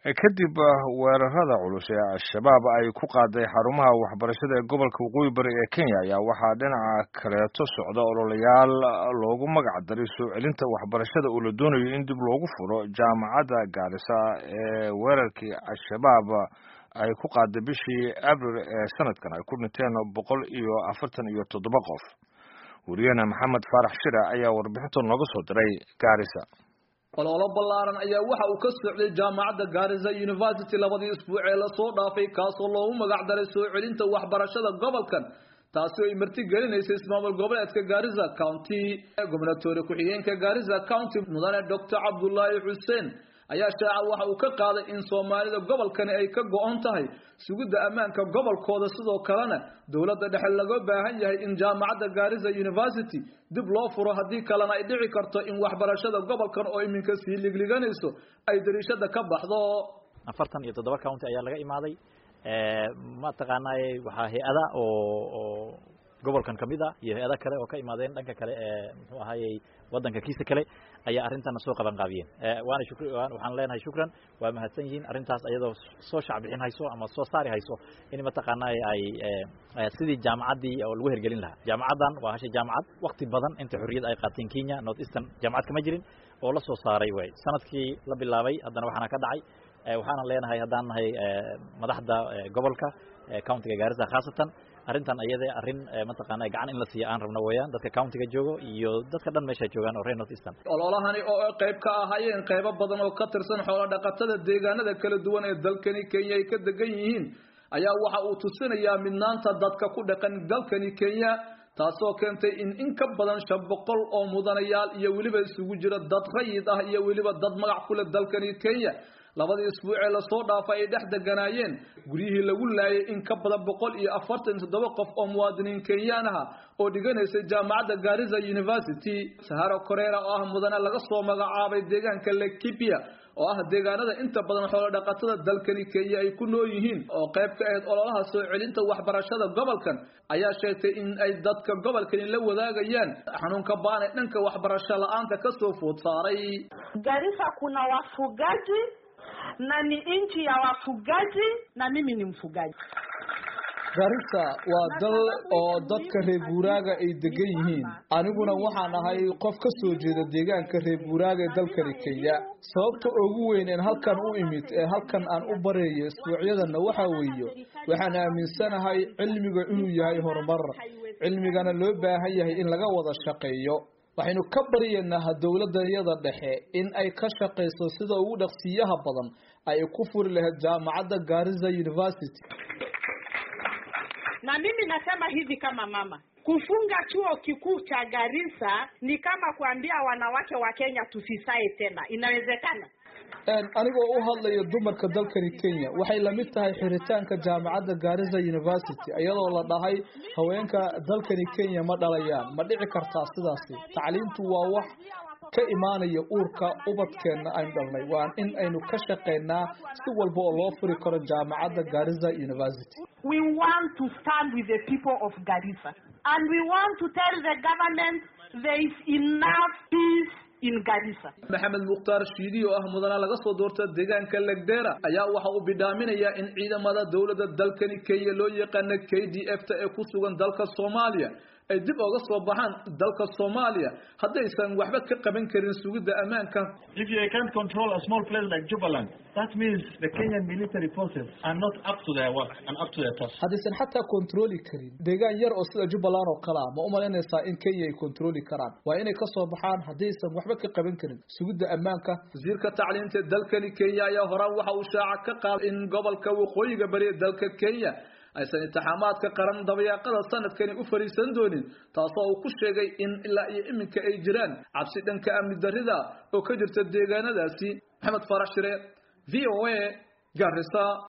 kadib weerarada culus ee al-shabaab ay ku qaaday xarumaha waxbarashada ee gobolka waqooyi bari ee kenya ayaa waxaa dhinaca kaleeto socda ololayaal loogu magac daray soo celinta waxbarashada oo la doonayo in dib loogu furo jaamacadda gaarisa ee weerarkii al-shabaab ay ku qaaday bishii abril ee sanadkan ay ku dhinteen boqol iyo afartan iyo toddoba qof wariyahena maxamed faarax shira ayaa warbixinta nooga soo diray gaarisa ololo ballaaran ayaa waxa uu ka socday jaamacadda gaarisa university labadii isbuuc ee lasoo dhaafay kaasoo loogu magac daray soo celinta waxbarashada gobolkan taasi oo ay marti gelinaysay ismaamul goboleedka gaarisa county gobnatoore ku-xigeenka gaarisa county mudane doctor cabdullaahi xuseen ayaa shaaca waxa uu ka qaaday in soomaalida gobolkani ay ka go-on tahay sugidda ammaanka gobolkooda sidoo kalena dowladda dhexe laga baahan yahay in jaamacadda gaarisa university dib loo furo haddii kalena ay dhici karto in waxbarashada gobolkan oo iminka sii ligliganayso ay dariishada ka baxdo afartan iyo toddoba county ayaa laga imaaday mataqaanaaye waxaa hay-ada oo oo gobolkan kamid ah iyo hay-ada kale oo ka imaadeen dhanka kale ee muxuu ahayey waddanka kiisa kale ayaa arrintana soo qaban qaabiyeen waana shukr waxaan leenahay shukran waa mahadsan yihiin arrintaas ayadoo soo shacbixin hayso ama soo saari hayso in mataqaanaaye ay sidii jaamacaddii oo lagu hergelin lahaa jaamacaddan waa hasha jaamacad wakti badan inta xorriyad ay qaateen kenya north eastern jaamacad kama jirin oo la soo saaray way sanadkii la bilaabay haddana waxaana ka dhacay waxaanan leenahay haddaan nahay madaxda gobolka countiga gaarisa khaasatan arrintan ayada arrin mataqaana gacan in la siiya aan rabno weeyaan dadka countiga joogo iyo dadka dhan meesha joogaan oo reer north eastern ololahani oo ay qayb ka ahaayeen qaybo badan oo ka tirsan xoolo dhaqatada deegaanada kala duwan ee dalkani kenya ay ka degan yihiin ayaa waxa uu tusinayaa midnaanta dadka ku dhaqan dalkani kenya taasoo keentay in in ka badan shan boqol oo mudanayaal iyo weliba isugu jira dad rayid ah iyo weliba dad magac ku leh dalkani kenya labadii isbuuc ee lasoo dhaafay ay dhex deganaayeen guryihii lagu laayay in ka badan boqol iyo afartan toddoba qof oo muwaadiniin kenyaan aha oo dhiganaysay jaamacadda gaarisa university saharo koreera oo ah mudane laga soo magacaabay deegaanka lekipia oo ah deegaanada inta badan xoolo dhaqatada dalkani kenya ay ku nool yihiin oo qayb ka ahayd ololaha soo celinta waxbarashada gobolkan ayaa sheegtay in ay dadka gobolkani la wadaagayaan xanuunka baan ee dhanka waxbarasho la-aanta kasoo food saaray Garissa kuna wafugaji na ni nchi ya wafugaji na mimi ni mfugaji. garissa waa dal oo dadka reer guuraaga ay degan yihiin aniguna waxaan ahay qof ka soo jeeda deegaanka reer guuraaga ee dalkani kenya sababta ugu weyn een halkan u imid ee halkan aan u bareeyo isbuucyadanna waxaa weeye waxaan aaminsanahay cilmiga inuu yahay horumar cilmigana loo baahan yahay in laga wada shaqeeyo waxaynu ka baryaynaa dowladanyada dhexe in ay ka shaqayso sida ugu dhaqsiyaha badan ay ku furi lahayd jaamacadda gaarisa university Na mimi nasema hivi kama mama, kufunga chuo kikuu cha Garissa ni kama kuambia wanawake wa Kenya tusisae tena. Inawezekana? anigoo u hadlayo dumarka dalkani kenya waxay lamid tahay xiritaanka jaamacadda gaarisa university iyadoo la dhahay haweenka dalkani kenya ma dhalayaan ma dhici kartaa sidaasi tacliintu waa wax ka imaanaya uurka ubadkeenna aynu dhalnay waa in aynu ka shaqaynaa si walba oo loo furi karo jaamacadda gaarisa university We want to stand with the people of Garissa and we want to tell the government there is enough peace in Garissa. maxamed mukhtaar shiidi oo ah mudana laga soo doorta deegaanka legdera ayaa waxa uu bidhaaminayaa in ciidamada dowladda dalkani kenya loo yaqaana k d f ta ee ku sugan dalka soomaaliya ay dib oga soo baxaan dalka soomaaliya haddaysan waxba ka qaban karin sugidda ammaanka If you can't control a small place like Jubaland, that means the Kenyan military forces are not up to their work and up to their task. haddaysan xataa kontrooli karin deegaan yar oo sida jubbaland oo kale ah ma u malaynaysaa in kenya ay kontrooli karaan waa inay ka soo baxaan haddaysan waxba ka qaban karin sugidda ammaanka wasiirka tacliinta dalkani kenya ayaa horaan waxa uu shaaca ka qaaday in gobolka waqooyiga bari ee dalka kenya aysan intixaamaadka qaran dabayaaqada sanadkani u fariisan doonin taasoo uu ku sheegay in ilaa iyo iminka ay jiraan cabsi dhanka amni darrida oo ka jirta deegaanadaasi maxamed farax shire v o a garissa